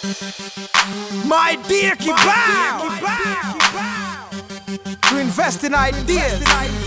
My dear Kibao, to invest in ideas.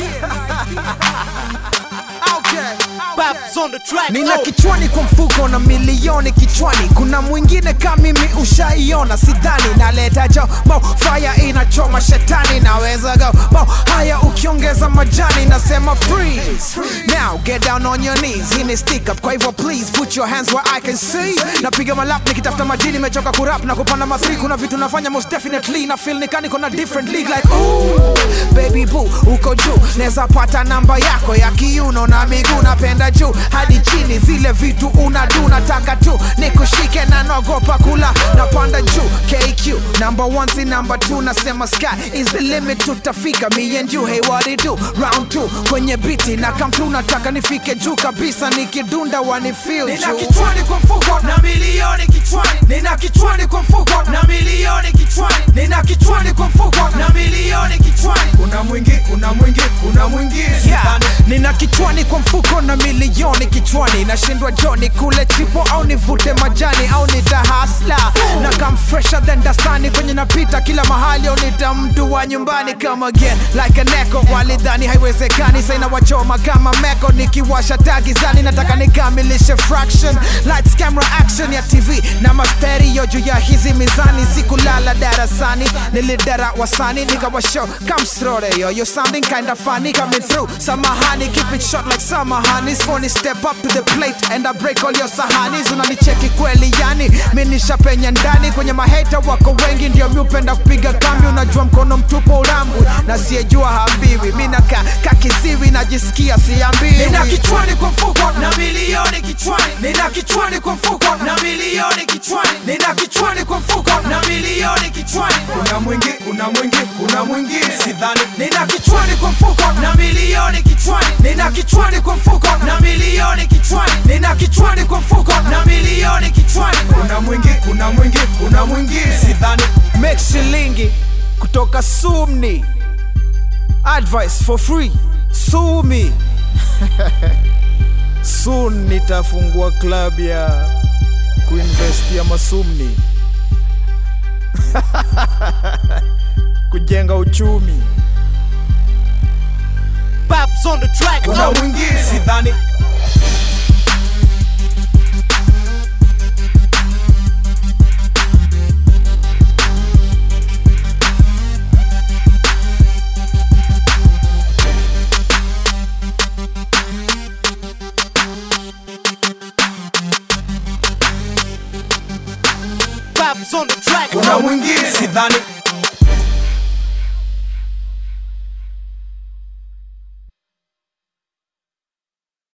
Okay. Babs on the track. Nina oh. kichwani kwa mfuko na milioni kichwani. Kuna mwingine kama mimi ushaiona, sidhani naleta jo mo fire inachoma shetani, naweza go mo haya ukiongeza majani, nasema freeze. Now get down on your knees, hii ni stick up, kwa hivyo please put your hands where I can see. Napiga malap nikitafuta majini, nimechoka kurap na kupanda mathri. Kuna vitu nafanya most definitely na feel nikani niko na different league like ooh, baby boo uko juu, neza pata namba yako ya kiuno na miguu, napenda juu hadi chini, zile vitu unadu, nataka tu nikushike na naogopa kula, napanda juu KQ number one si number two, nasema sky is the limit, tutafika me and you, hey what it do round two kwenye biti na come through, nataka nifike juu kabisa, nikidunda wani feel Nina juu. kichwani kwa mfuko na milioni kichwani. Nina kichwani kwa mfuko na milioni kichwani. Nina kichwani kwa mfuko na milioni kichwani. Kuna mwingi, kuna mwingi, kuna mwingi. Yeah. Nina kichwani kwa mfuko na milioni kichwani, nashindwa joni kule chipo au nivute majani au nitahasla na kam fresher than dasani kwenye napita kila mahali au nita mtu wa nyumbani come again like an echo. Walidhani haiwezekani, saina wachoma kama meko nikiwasha tagizani, nataka nikamilishe fraction lights camera action ya TV na masterio juu ya hizi mizani, sikulala darasani nilidara wasani nikawashow kamsrore yo you sounding kinda funny coming through samahani keep it short like samahani phony step up to the plate and I break all your sahanis unanicheki kweli yani mi nishapenya ndani kwenye maheta wako wengi ndio mi upenda kupiga kambi unajua mkono mtupo ulambwi na siyejua hambiwi mi nakaa kakiziwi najisikia siambiwi Nina kichwani kwa mfuko na milioni kichwani. Nina kichwani kwa mfuko na milioni kichwani. Nina kichwani kwa mfuko na milioni kichwani. Kuna mwingi, kuna mwingi, kuna mwingi. Sidhani. Nina kichwani kwa mfuko na milioni kichwani. Nina kichwani kwa mfuko na milioni kichwani. Nina kichwani kwa mfuko na milioni kichwani. Kuna mwingi, kuna mwingi, kuna mwingi. Sidhani. make shilingi kutoka sumni advice for free sumi soon nitafungua club ya kuinvestia masumni kujenga uchumi Babs on the track. Kuna oh. mwingi. Sidhani. Babs on the track. Kuna oh. mwingi. Sidhani.